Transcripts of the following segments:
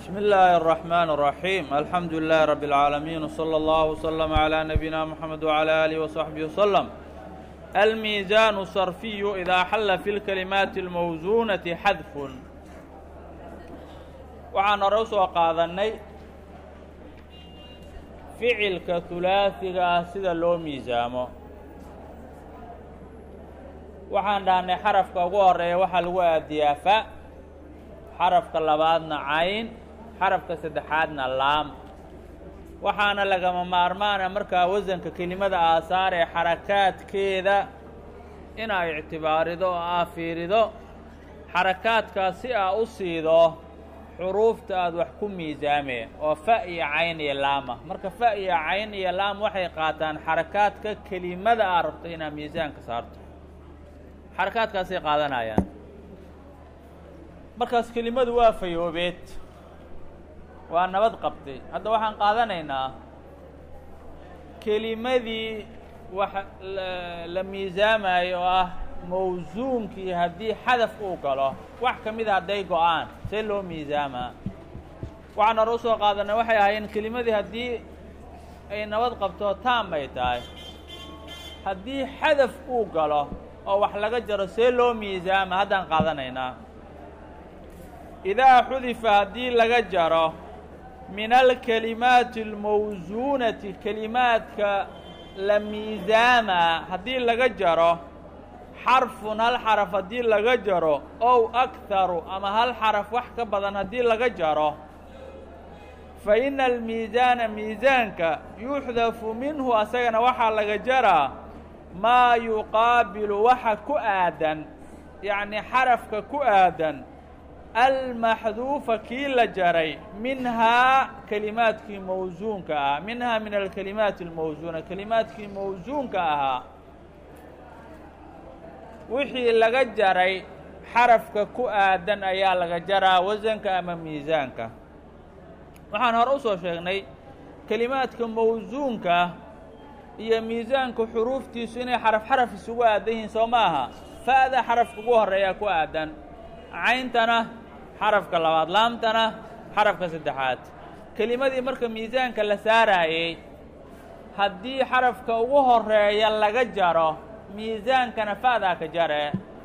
بسم الله الرحمن الرحيم الحمد لله رب العالمين وصلى الله وسلم على نبينا محمد وعلى آله وصحبه وسلم الميزان الصرفي إذا حل في الكلمات الموزونة حذف waxaan hore u soo qaadannay ficilka hulaasiga ah sida loo miisaamo waxaan dhahnay xarafka ugu horeeya waxaa lagu aadiyaa fa xarafka labaadna cayn xarafka saddexaadna laam waxaana lagama maarmaana markaa wasanka kelimada aasaar ee xarakaadkeeda inaa ictibaarido oo aa fiirido xarakaadkaas si aa u siido xuruufta aada wax ku miisaameen oo fa iyo cayn iyo laama marka fa iyo cayn iyo laam waxay qaataan xarakaadka kelimada aa rabto inaad miisaanka saarto xarakaadkaasay qaadanayaan markaas kelimadu waa fayoobeed waa nabad qabtay hadda waxaan qaadanaynaa kelimadii wax la miisaamayo oo ah mawsuunkii haddii xadaf uu galo wax ka mida hadday go-aan see loo miisaamaa waxaan hore usoo qaadanay waxay ahaayeen kelimadii haddii ay nabad qabto taam ay tahay haddii xadaf uu galo oo wax laga jaro see loo miisaama haddaan qaadanaynaa idaa xudifa haddii laga jaro min alkelimaati almawsuunati kelimaadka la miisaamaa haddii laga jaro xarfun hal xaraf haddii laga jaro ow akharu ama hal xaraf wax ka badan haddii laga jaro fa ina almiisaana miisaanka yuxdafu minhu asagana waxaa laga jaraa maa yuqaabilu waxa ku aadan yacnii xarafka ku aadan almaxduufa kii la jaray minhaa kelimaadkii mawsuunka ah minhaa min alkelimaati almawsuuna kelimaadkii mawsuunka ahaa wixii laga jaray xarafka ku aadan ayaa laga jaraa wasanka ama miisaanka waxaan hore usoo sheegnay kelimaadka mawsuunka iyo miisaanka xuruuftiisu inay xaraf xaraf isugu aadan yihiin soo ma aha fa'da xarafka ugu horreeyaa ku aadan cayntana xarafka labaad laamtana xarafka saddexaad kelimadii marka miisaanka la saaraayey haddii xarafka ugu horeeya laga jaro miisaankana fa'daa ka jare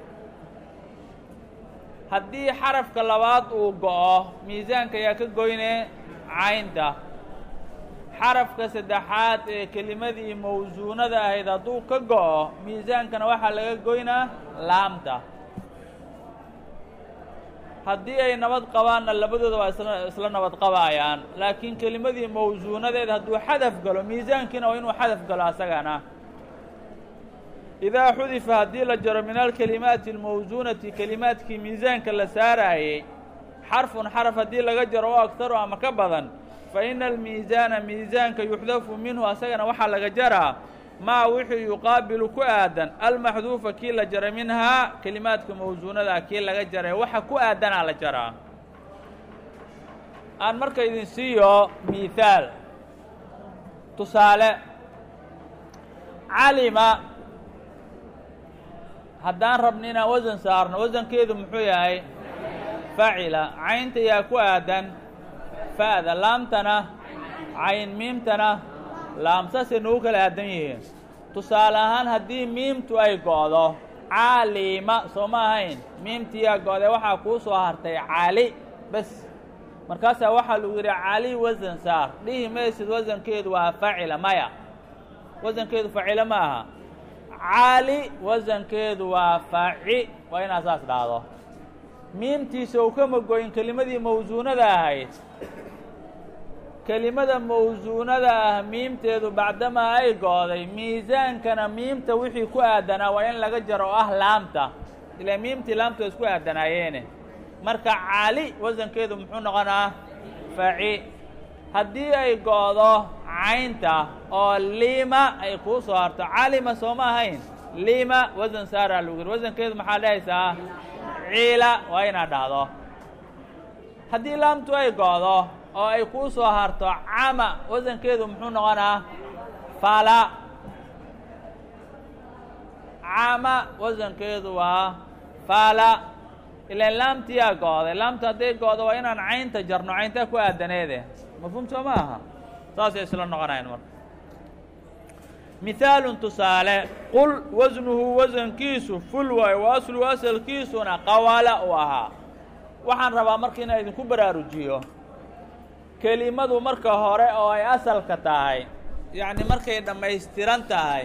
haddii xarafka labaad uu go'o miisaanka ayaa ka goyne caynta xarafka saddexaad ee kelimadii mawsuunada ahayd hadduu ka go'o miisaankana waxaa laga goynaa laamta haddii ay nabad qabaanna labadooda waa isla isla nabad qabaayaan laakiin kelimadii mawsuunadeed hadduu xadaf galo miisaankiina waa inuu xadaf galo asagana idaa xudifa haddii la jaro min alkelimaati almawsuunati kelimaadkii miisaanka la saaraayey xarfun xaraf haddii laga jaro oo agtaru ama ka badan fa ina almiisaana miisaanka yuxdafu minhu asagana waxaa laga jaraa maa wixii yuqaabilu ku aadan almaxduufa kii la jaray minhaa kelimaadka mawsuunadaa kii laga jaray waxa ku aadanaa la jaraa aan marka idin siiyo miihaal tusaale calima haddaan rabno inaan wasan saarno wasankeedu muxuu yahay facila caynta yaa ku aadan fa'da laamtana cayn miimtana laam saasay nagu kala aadan yihiin tusaale ahaan haddii miimtu ay go'do caalima soo ma ahayn miimtiyaa go'day waxaa kuu soo hartay cali bes markaasaa waxaa lagu yidhi cali wasan saar dhihi maysid wasankeedu waa facila maya wasankeedu facila ma aha cali wasankeedu waa faci waa inaad saas dhahdo miimtiisa uu kama goyin kelimadii mawsuunada ahayd kelimada mawsuunada ah miimteedu bacdamaa ay go'day miisaankana miimta wixii ku aadanaa waa in laga jaro oo ah laamta ilaa miimtii laamta isku aadanaayeene marka cali wasankeedu muxuu noqonaa faci haddii ay go'do caynta oo lima ay kuu soo harto calima soo ma ahayn lima wasan saaraa lagu yiri wasankeedu maxaa dhahaysaa ciila waa inaad dhahdo haddii laamtu ay go'do oo ay kuu soo harto cama wasankeedu muxuu noqonaa fala cama wasankeedu waa fala ilaan laamtiyaa go-day laamta hadday go-do waa inaan caynta jarno cayntaa ku aadaneede mafhuum soo ma aha saasay isla noqonayan marka mihaalun tusaale qul wasnuhu wasankiisu ful waayo wa asluhu asalkiisuna qawala u ahaa waxaan rabaa marka inaan idinku baraarujiyo kelimadu marka hore oo ay asalka tahay yacni markay dhammaystiran tahay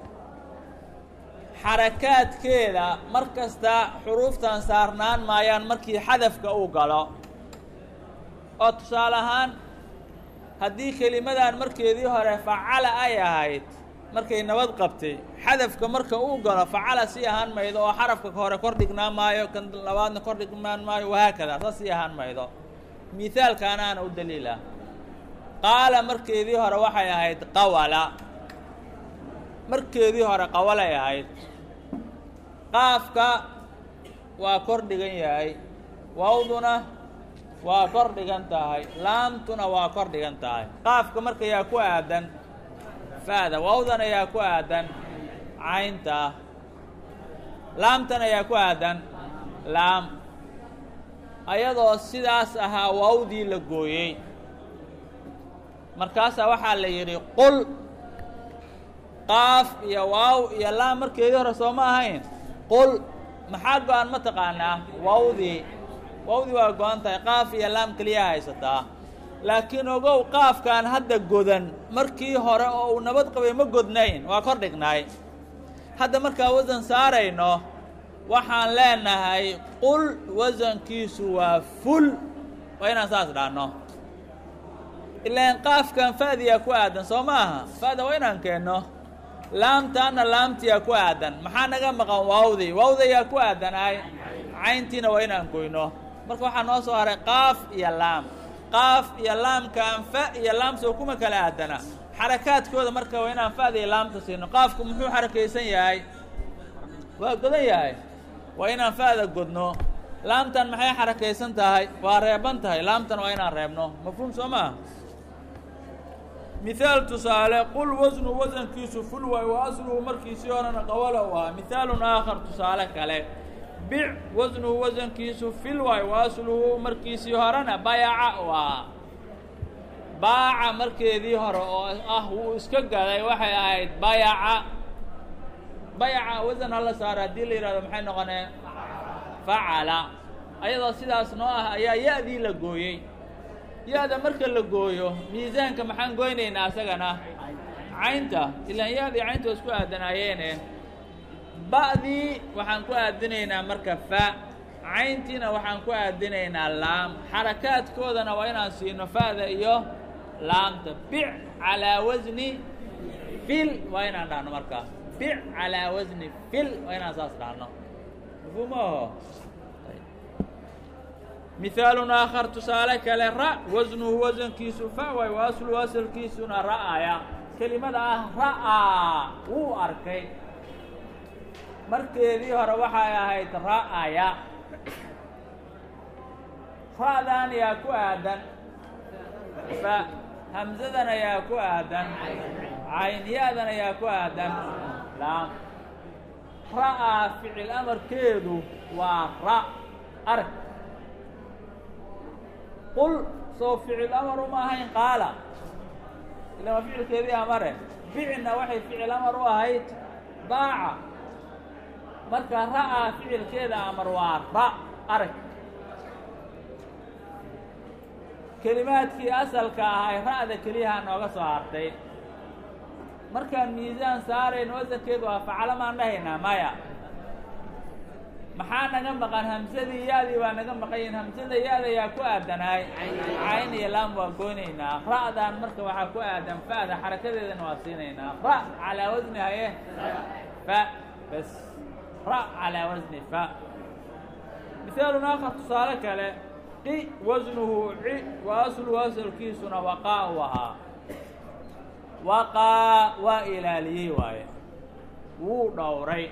xarakaadkeeda mar kasta xuruuftan saarnaan maayaan markii xadafka uu galo oo tusaale ahaan haddii kelimadan markeedii hore facala ay ahayd markay nabad qabtay xadafka marka uu galo facala sii ahaan maydo oo xarafka hore kor dhignaa maayo kan labaadna kor dhignaan maayo wahaakada saas sii ahaan maydo mihaalkaanaana u daliila qaala markeedii hore waxay ahayd qawala markeedii hore qawalay ahayd qaafka waa kor dhigan yahay wawduna waa kor dhigan tahay laamtuna waa kor dhigan tahay qaafka marka yaa ku aadan fa'da wawdana yaa ku aadan caynta laamtana yaa ku aadan laam ayadoo sidaas ahaa wawdii la gooyey markaasaa waxaa la yidhi qul qaaf iyo waaw iyo laam markeedii hore soo ma ahayn qul maxaa go-an ma taqaanaa wawdii wawdii waa go-an tahay qaaf iyo laam keliyaa haysataa laakiin ogow qaafkan hadda godan markii hore oo uu nabad qabay ma godnayn waa kor dhignaay hadda markaa wasan saarayno waxaan leenahay qul wasankiisu waa ful waa inaan saas dhaanno ilaan qaafkan fa'diyaa ku aadan soo ma aha fa'da waa inaan keenno laamtaana laamtiyaa ku aadan maxaa naga maqan waawdi waawdayaa ku aadanaay cayntiina waa inaan goyno marka waxaa noo soo haray qaaf iyo laam qaaf iyo laamkaan fa iyo laam soo kuma kala aadana xarakaadkooda marka waa inaan fa'da iyo laamta siino qaafku muxuu xarakaysan yahay waa godan yahay waa inaan fa'da godno laamtan maxay xarakaysan tahay waa reeban tahay laamtan waa inaan reebno mafhuum soo maa mihaal tusaale qul wasnu wasankiisu ful waay wa asluhu markiisii horena qawala u ahaa mihaalun aakhar tusaale kale bic wasnuhu wasankiisu fil waay wa asluhu markiisii horena bayaca u ahaa baaca markeedii hore oo ah wuu iska gaday waxay ahayd bayaca bayaca wasan hala saara haddii la yidhahdo maxay noqonee facala ayadoo sidaas noo ah ayaa ya-dii la gooyey ya-da marka la gooyo miisaanka maxaan goynaynaa asagana caynta ilaan ya-dii caynta waa isku aadanaayeene ba'dii waxaan ku aadinaynaa marka fa cayntiina waxaan ku aadinaynaa laam xarakaadkoodana waa inaan siino fa'da iyo laamta bic calaa wasni fil waa inaan dhahno markaa bic calaa wasni fil waa inaan saas dhahno mafhuumaho mihaalun aakhar tusaale kale ra wasnuhu wasankiisu fa waay wa asluhu asalkiisuna ra'aya kelimada ah ra'aa wuu arkay markeedii hore waxay ahayd ra'aya ra'dan yaa ku aadan fa hamsadan ayaa ku aadan cayniyaadan ayaa ku aadan laam ra'aa ficil amarkeedu waa ra arg qul soo ficil amar uma ahayn qaala ila waa ficilkeedii amare bicna waxay ficil amar u ahayd baaca marka ra'aa ficilkeeda amar waa ra arag kelimaadkii asalka ahay ra'da keliyaha nooga soo hartay markaan miisaan saarayno wasankeedu waa facalo maan dhahaynaa maya maxaa naga maqan hamsadii ya-dii baa naga maqan yihin hamsada ya-da yaa ku aadanaay cayn iyo laam waa goynaynaa ra'dan marka waxaa ku aadan fa'da xarakadeedana waa siinaynaa ra calaa wasni haye fa bas ra calaa wasni fa mihaalun aakhar tusaale kale qi wasnuhu ci wa asluhu asalkiisuna waqaa u ahaa waqaa waa ilaaliyey waaye wuu dhowray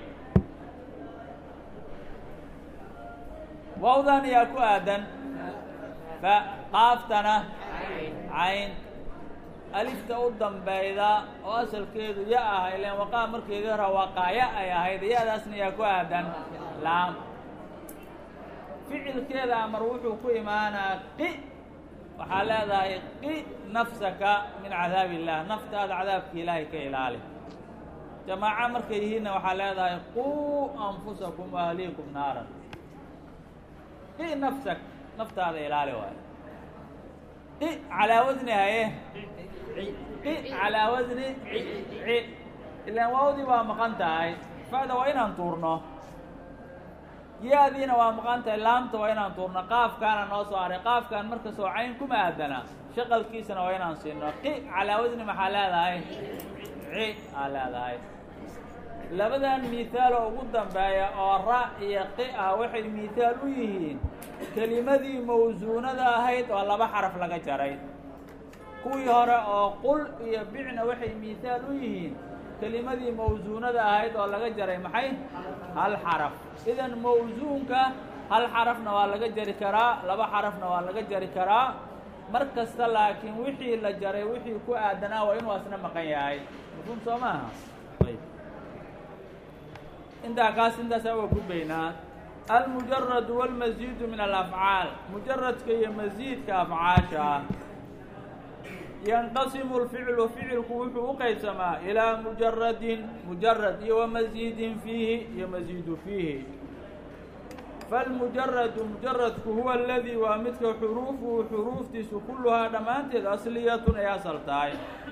wawdan yaa ku aadan fa qaaftana cayn alifta u dambayda oo asalkeedu ya ah ilaan waqaa markeedii hore waqaaya ay ahayd ya-daasna yaa ku aadan laam ficilkeeda amar wuxuu ku imaanaa qi waxaa leedahay qi nafsaka min cadaab illah naftaada cadaabka ilaahay ka ilaali jamaaco markay yihiinna waxaa leedahay quu anfusakum ahliikum naaran qi nafsak naftaada ilaali waayo qi calaa wasni haye qi calaa wasni ci ilaan waawdii waa maqan tahay fa'da waa inaan tuurno yaadiina waa maqan tahay laamta waa inaan tuurno qaafkaana noo soo haray qaafkaan marka soo cayn kuma aadana shaqalkiisana waa inaan siino qi calaa wasni maxaa leedahay ci aa leedahay labadan mihaal oo ugu dambeeya oo ra iyo qi ah waxay mihaal u yihiin kelimadii mawsuunada ahayd oo laba xaraf laga jaray kuwii hore oo qul iyo bicna waxay mihaal u yihiin kelimadii mawsuunada ahayd oo laga jaray maxay hal xaraf idan mawsuunka hal xarafna waa laga jari karaa laba xarafna waa laga jari karaa mar kasta laakiin wixii la jaray wixii ku aadanaa waa inuu asna maqan yahay mafhuum soo maaha ayb intaa kaas intaasaa waa gudbaynaa almujarad wاlmasiidu min alafcaal mujaradka iyo masiidka afcaasha ah yanqasimu lficlu ficilku wuxuu u qaybsamaa ilaa mujaradin mujarad iyo wamasiidin fiihi iyo masiidu fiihi falmujaradu mujaradku huwa aladii waa midka xuruufuhu xuruuftiisu kulluhaa dhammaanteed asliyatun ay asal tahay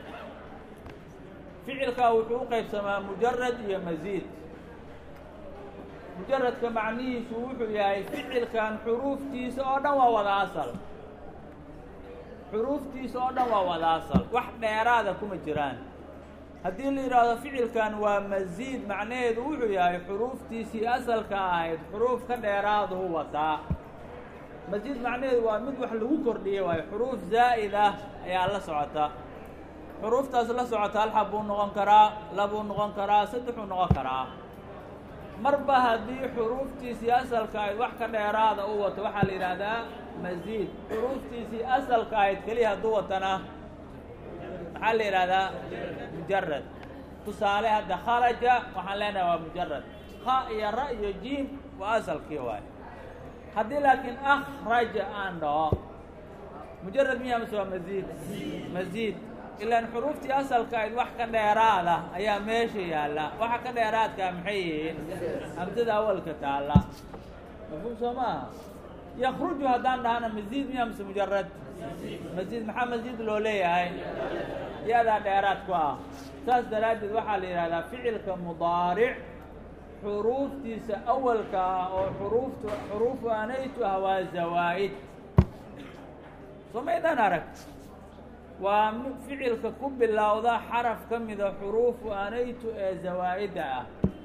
ficilkaa wuxuu u qaybsamaa mujarad iyo masiid mujaradka macnihiisu wuxuu yahay ficilkan xuruuftiisa oo dhan waa wada asal xuruuftiisa oo dhan waa wada asal wax dheeraada kuma jiraan haddii la yidhaahdo ficilkan waa masiid macnaheedu wuxuu yahay xuruuftiisii asalka ahayd xuruuf ka dheeraadahu wataa masiid macnaheedu waa mid wax lagu kordhiyey waayo xuruuf zaa'id ah ayaa la socota xuruuftaas la socota hal xab buu noqon karaa labuu noqon karaa saddexuu noqon karaa marba haddii xuruuftiisii asalka ahayd wax ka dheeraada u wato waxaa la yidhaahdaa masiid xuruuftiisii asalka ahayd keliya hadduu watana maxaa la yidhahdaa mujarad tusaale hadda kharaja waxaan leenahay waa mujarad kha iyo ra iyo jiim waa asalkii waay haddii laakiin akhraja aan dhaho mujarad miyaa mase waa masiid masiid ilaan xuruuftii asalka ayd wax ka dheeraada ayaa meesha yaalla waxa ka dheeraadkaa maxay yihiin hamsada awalka taalla mafhuum soo maaha yakruju haddaan dhahana masiid miyaa mase mujarad masiid maxaa masiid loo leeyahay yadaa dheeraad ku ah saas daraaddeed waxaa la yidhahdaa ficilka mudaaric xuruuftiisa awalka ah oo xuruuftu xuruufu anaytu ah waa zawaa'id soo maydaan arag waa ficilka ku bilowda xaraf ka mida xuruufu anaytu ee zawaa'idda ah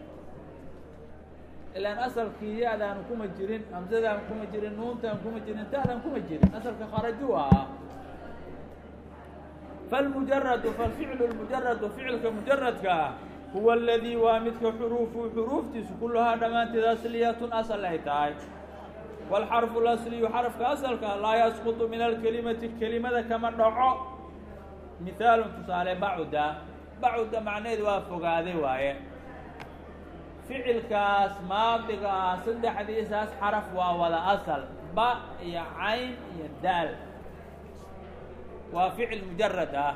ilaan asalkii ya-daan kuma jirin hamsadaan kuma jirin nuuntaan kuma jirin ta'daan kuma jirin asalka kharaju ah falmujaradu falficlu lmujaradu ficilka mujaradka ah huwa aladii waa midka xuruufu xuruuftiisu kulluhaa dhammaanteed asliyatun asal ay tahay wاlxarfu اlasliyu xarafka asalka laa yasqutu min alkelimati kelimada kama dhaco mihaalun tusaale bacuda bacuda macnaheedu waa fogaaday waaye ficilkaas maadiga ah saddexdiisaas xaraf waa wada asal ba iyo cayn iyo daal waa ficil mujarad ah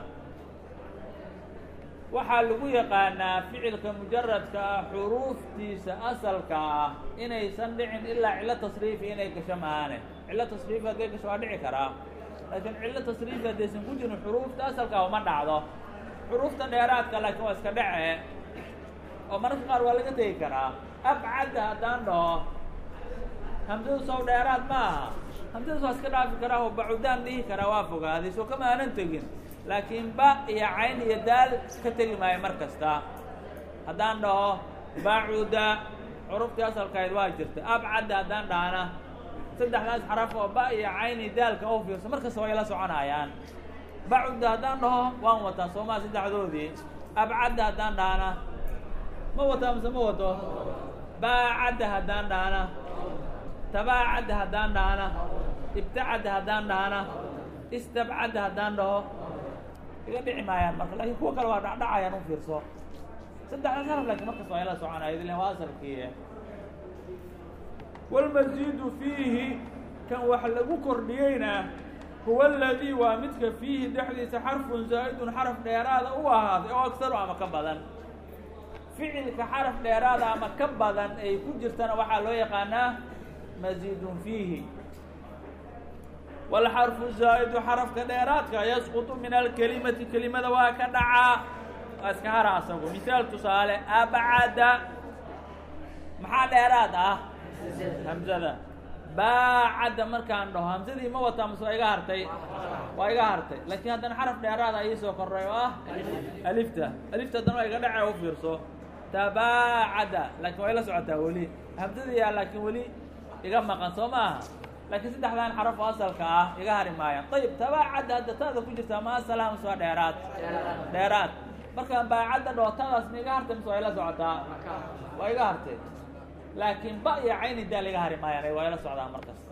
waxaa lagu yaqaanaa ficilka mujaradka ah xuruuftiisa asalka ah inaysan dhicin ilaa cillo tasriifi inay gasho maane cillo tasriifi hadday gasho waa dhici karaa laakiin cillo tasriifi haddaysan ku jirin xuruufta asalkaa uma dhacdo xuruufta dheeraadka laakiin waa iska dhece oo mararka qaar waa laga tegi karaa abcadda haddaan dhaho hamsadu sow dheeraad ma aha hamsadaas waa iska dhaafi karaa oo bacudaan dhihi karaa waa fogaaday soo kama aanan tegin laakiin ba iyo cayn iyo daal ka tegi maayo mar kasta haddaan dhaho bacuda xuruftii asalkahayd waa jirta abcadda haddaan dhahana saddexdaas xaraf oo ba iyo cayn iyo daalka u fiirso mar kasta way la soconayaan bacuda haddaan dhaho waan wataa soomaa saddexdoodii abcadda haddaan dhahana ma wataa mise ma wato baacadda haddaan dhahana tabaacadda haddaan dhahana ibtacadda haddaan dhahana istabcadda haddaan dhaho iga dhici maayaan marka lakin kuwa kale waa dhacdhacayaan u fiirso saddexdaas haraf lakin markas waa ila soconaya ilen waa asalkii wاlmasiidu fiihi kan wax lagu kordhiyeyna huwa aladii waa midka fiihi dhexdiisa xarfun zaa'idun xaraf dheeraada u ahaaday oo agsaru ama ka badan ficilka xaraf dheeraada ama ka badan ay ku jirtana waxaa loo yaqaanaa masiidun fiihi wاlxarfu zaa'idu xarafka dheeraadka yasqutu min alkelimati kelimada waa ka dhacaa waa iska hara asagu misaal tusaale abcada maxaa dheeraad ah hamzada baacadda markaan dhaho hamsadii ma wataa mase waa iga hartay waa iga hartay laakiin haddana xaraf dheeraada ii soo korray oo ah alifta alifta haddana waa iga dhace u fiirso tabaacada laakiin waa ila socotaa weli hamsadiyaa laakiin weli iga maqan soo ma aha laakiin saddexdan xaraf oo asalka ah iga hari maayaan ayib tabaacadda hadda taada ku jirtaa ma asalaha mase waa dheeraad dheeraad markaan baacadda dhaho taadaas ma iga hartay mase waa ila socotaa waa iga hartay laakiin ba iyo cayni daa laga hari maayaan waa ila socdaa markas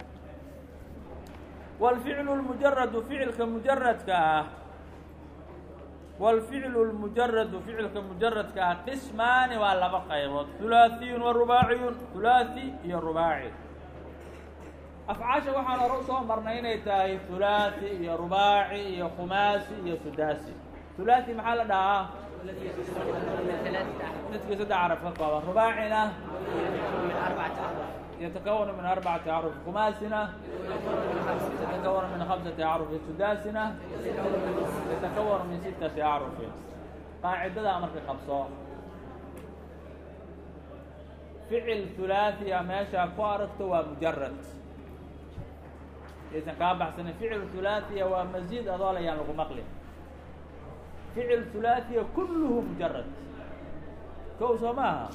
wاlficlu اlmujaradu ficilka mujaradka ah wاlficlu اlmujaradu ficilka mujaradka ah qismaani waa laba qaybood hulaaثiyun wa rubaaciyun hulaaثi iyo rubaaci afcaasha waxaan hore usoo marnay inay tahay hulaaثi iyo rubaaci iyo khumaasi iyo sudaasi hulaaثi maxaa la dhahaa midkii saddex caraf ka kooban rubaacina yatakawanu min arbacati acruf khumaasina yatakawanu min khamsati acrufin sudaasina yatakawanu min sittati acrufin qaacidadaa marka qabso ficil hulaaثiya meeshaa ku aragto waa mujarad aysan kaa baxsanin ficil hulaaثiya waa masiid adoo layaan lagu maqlin ficil hulaaثiya kulluhu mujarad kow soo maaha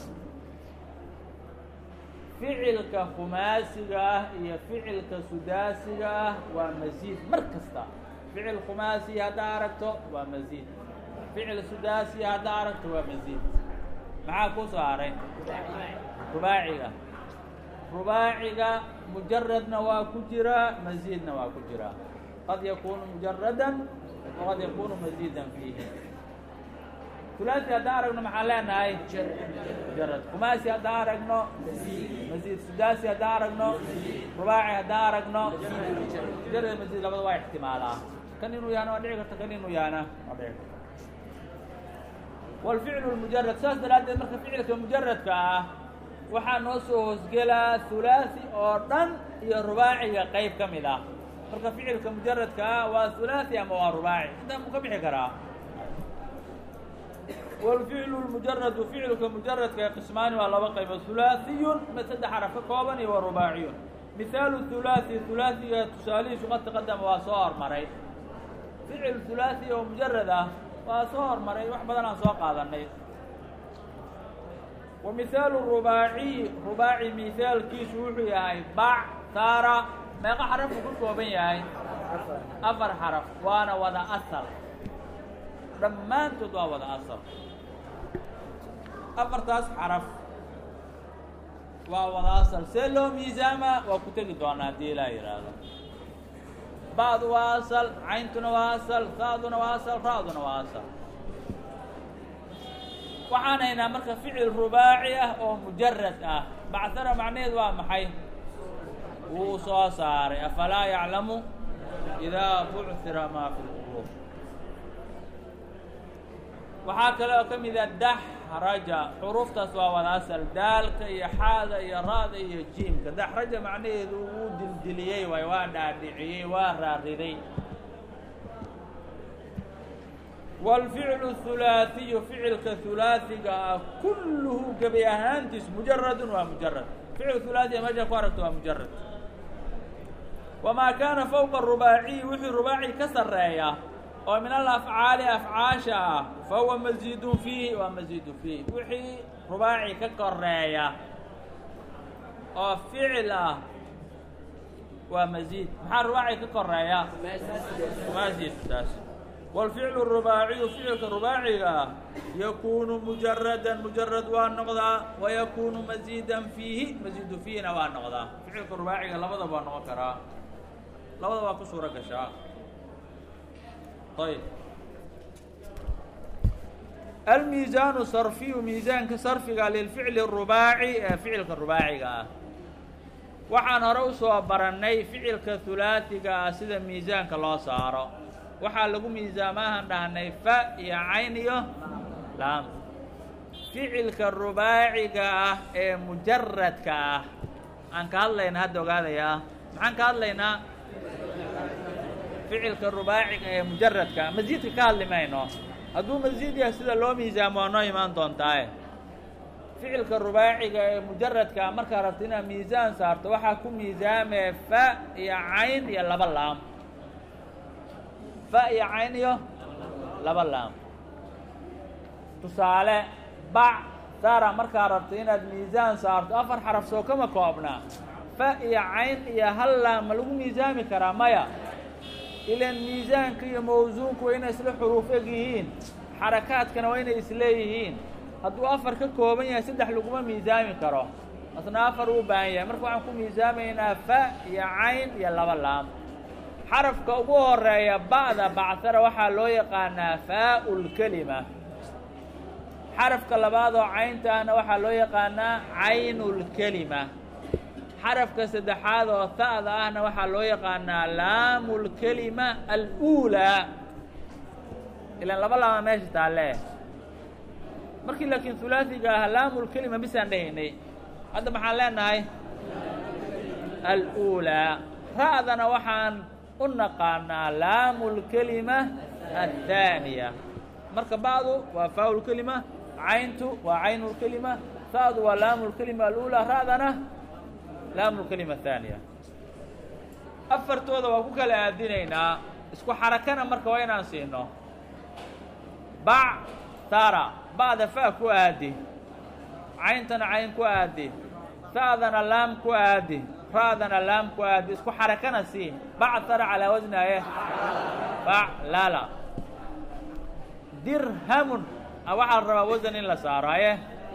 ficilka khumaasiga ah iyo ficilka sudaasiga ah waa masiid mar kasta ficil khumaasiya haddaa aragto waa masiid ficil sudaasiya haddaa aragto waa masiid maxaa ku soo haray rubaaciga rubaaciga mujaradna waa ku jiraa masiidna waa ku jiraa qad yakunu mujaradan waqad yakunu masiidan fiihi hulaaثi haddaan aragno maxaan leenahay mujarad khumaasi haddaan aragno masiid sudaasi haddaan aragno rubaaci haddaan aragno mujarad masiid labada waa ixtimaalaa kan inuu yahana waa dhici karta kan inuu yahana waa dhici karta wاlficlu اmujarad saas daraaddeed marka ficilka mujaradka ah waxaa noo soo hoosgelaa hulaaثi oo dhan iyo rubaaciga qeyb ka mid ah marka ficilka mujaradka ah waa hulaaثi ama waa rubaaci intaa mu ka bixi karaa wاlficlu اmujaradu ficilka mujaradka qismaani waa laba qaybood hulaaثiyun mid saddex xaraf ka kooban iyo wa rubaaciyun mihaalu hulaaثi hulaaثiga tusaalihiisu qad taqadama waa soo hormaray ficil hulaaثi oo mujarad ah waa soo hormaray wax badan aan soo qaadanay wa mihaalu rubaaciy rubaaci mihaalkiisu wuxuu yahay bac taara meeqa xaraf uu ka kooban yahay afar xaraf waana wada asal dhammaantood waa wada asal afartaas xaraf waa wada asal see loo miisaama waa ku tegi doonaa haddii ilaa yidhaahdo ba'du waa asal cayntuna waa asal saaduna waa asal ra'duna waa asal waxaan haynaa marka ficil rubaaci ah oo mujarad ah bactara macnaheed waa maxay wuu soo saaray afalaa yaclamu idaa bucira maa fi lquluub waxaa kale oo ka mida daxraja xuruuftaas waa wada asal daalka iyo xaada iyo ra'da iyo jiimka daxraja macnaheedu wuu dildiliyey waay waa dhaadhiciyey waa raariday wاlficlu hulaaثiyu ficilka hulaaثiga ah kulluhu gebi ahaantiis mujaradun waa mujarad ficil hulaaثiya meesha ku aragto waa mujarad wamaa kaana fowqa rubaaciyi wixii rubaaci ka sarreeya oo min alafcaali afcaasha ah fa huwa masiidun fiihi waa masiidu fiihi wixii rubaaci ka koreeya oo ficil ah waa masiid maxaa rubaaci ka koreeya maasidaas wاlficlu الrubaaciyu ficilka rubaaciga ah yakunu mujaradan mujarad waa noqdaa wayakunu masiidan fiihi masiidu fiihina waa noqdaa ficilka rubaaciga labadaba waa noqon karaa labada waa ku suuro gashaa ayb almiisaanu sarfiyu miisaanka sarfiga lilficli الrubaaci ee ficilka rubaaciga ah waxaan hore usoo barannay ficilka hulaasiga ah sida miisaanka loo saaro waxaa lagu miisaamaahan dhahnay fa iyo cayn iyo laam ficilka rubaaciga ah ee mujaradka ah aan ka hadlayna hadda ogaadayaa maxaan ka hadlaynaa ficilka rubaaciga ee mujaradka masiidka ka hadli mayno hadduu masiid yahay sida loo miisaamo waa noo imaan doontaaye ficilka rubaaciga ee mujaradka markaa rabta inaad miisaan saarto waxaa ku miisaamee fa iyo cayn iyo laba laam fa iyo cayn iyo laba laam tusaale bac sara markaa rabta inaad miisaan saarto afar xaraf soo kama koobnaa fa iyo cayn iyo hal laam ma lagu miisaami karaa maya ilan miisaanka iyo mawsuunku waa inay isla xuruuf eg yihiin xarakaadkana waa inay isleeyihiin hadduu afar ka kooban yahay saddex laguma miisaami karo asna afar uu baahan yahay marka waxaan ku miisaamaynaa fa iyo cayn iyo laba laam xarafka ugu horeeya ba'da bactara waxaa loo yaqaanaa faau lkelima xarafka labaad oo cayntaana waxaa loo yaqaanaa caynu lkelima xarafka saddexaad oo ta'da ahna waxaa loo yaqaanaa laamu lkelima aluulaa ilaan laba laama meesha taalle markii laakiin hulaasiga ah laamulkelima bisaan dhahaynay hadda maxaan leenahay aluulaa ra'dana waxaan u naqaanaa laamulkelima athaaniya marka ba'du waa faa'ulkelima cayntu waa caynulkelima ta'du waa laamulkelima aluulaa ra'dana laamulkelima athaaniya afartooda waa ku kala aadinaynaa isku xarakana marka waa inaan siino bac tara ba'da fa ku aadi cayntana cayn ku aadi ta'dana laam ku aadi ra'dana laam ku aadi isku xarakana sii bactara calaa wasnaaye faclala dirhamun waxaa la rabaa wasan in la saaro aye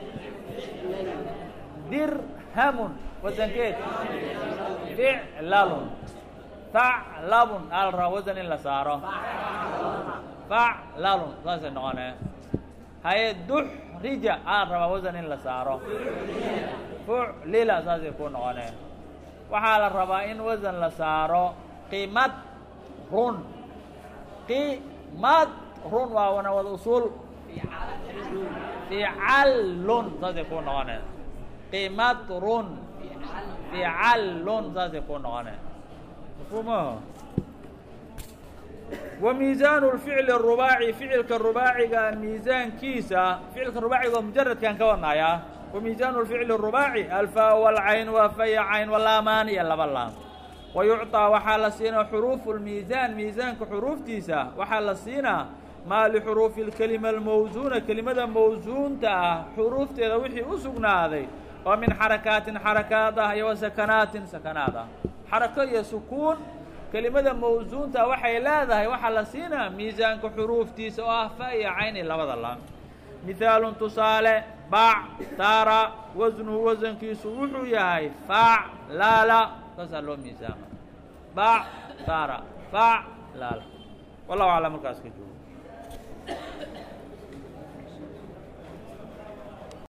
dirhamun wasankeed ficlalun faclabun aa la rabaa wasan in la saaro faclalun saasay noqonee haye duxrija aa la rabaa wasan in la saaro fuclila saasay ku noqonee waxaa la rabaa in wasan la saaro qimad run qimad run waa wana wada usuul ficallun saasay ku noqonee qimad run ficallun saasay ku noqonee mafhuumaho wa miisaanu lficli arubaaci ficilka rubaaciga miisaankiisa ficilka rubaaciga oo mujaradkaan ka wadnaayaa wa miisaanu lficli arubaaci alfaa walcayn waa faya cayn walaamaan iyo laba laam wa yucطaa waxaa la siinaa xuruufu lmiisaan miisaanka xuruuftiisa waxaa la siinaa maa lixuruufi اlkelima almawsuuna kelimada mawsuunta ah xuruufteeda wixii u sugnaaday oo min xarakaatin xarakaad ah iyo wa sakanaatin sakanaad ah xarako iyo sukuun kelimada mawsuunta waxay leedahay waxaa la siinaa miisaanka xuruuftiisa oo ah fa iyo cayn iyo labada laam mihaalun tusaale bac tara wasnuhu wasankiisu wuxuu yahay fac laala saasaa loo miisaama bac tara fac laala wallahu aclam markaas ka joogo